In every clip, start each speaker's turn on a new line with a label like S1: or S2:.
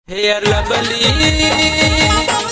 S1: hair lovely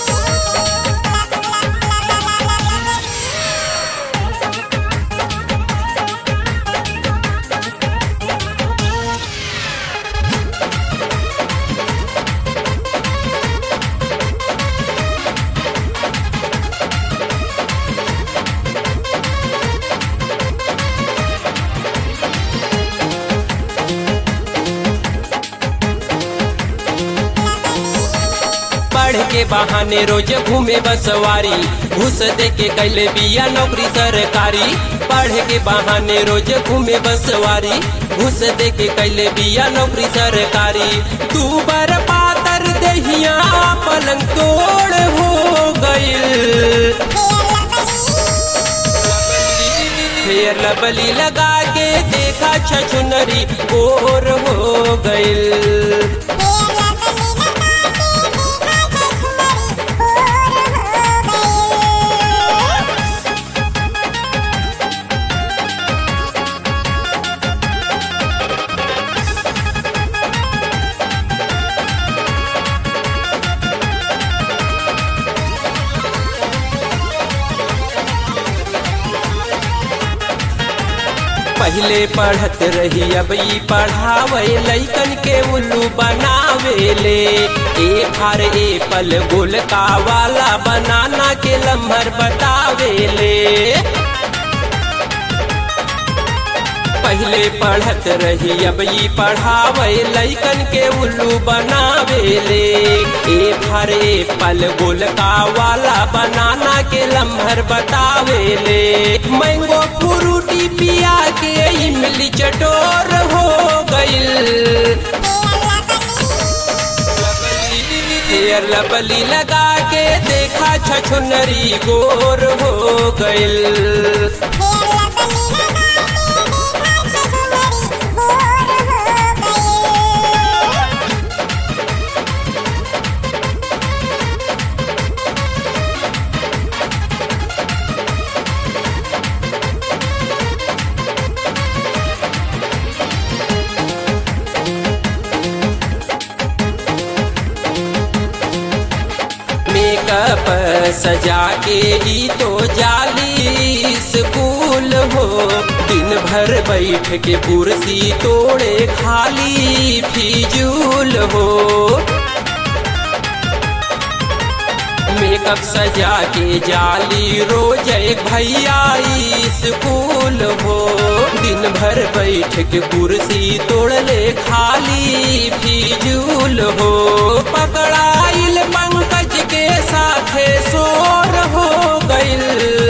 S1: पढ़ के बहाने रोज घूमे बसवारी घूस दे के कैले बिया नौकरी सरकारी पढ़ के बहाने रोज घूमे बसवारी घूस दे के कैले बिया नौकरी सरकारी तू बर पातर दहिया पलंग तोड़ हो गइल फेर लबली लगा के देखा छछुनरी गोर हो गइल पहले पढ़त रही अब ई पढ़ावे लैकन के उल्लू बनावेले ए फार एपल गोल का वाला बनाना के लम्हर बतावेले पहले पढ़त रही अब ई पढ़ावे लैकन के उल्लू बनावेले ए भरे पल गोल का वाला बनाना के लम्हर बतावेले मैंगो फ्रूटी पिया के इमली चटोर हो गइल हेयर लबली लगा के देखा छछुनरी गोर हो गइल मेकअप सजा के ही तो जाली स्कूल हो दिन भर बैठ के कुर्सी तोड़े खाली फिजूल हो मेकअप सजा के जाली रोज एक भैया स्कूल हो दिन भर बैठ के कुर्सी तोड़ ले खाली फिजूल हो पकड़ाइल पंकज के साथे शोर हो गइल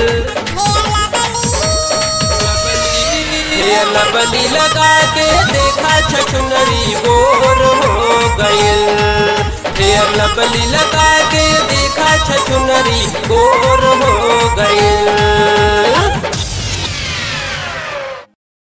S1: ये लबली लगा के देखा छछुनरी गोर हो गइल फेर लबली लगा के देखा छछुनरी गोर हो गइल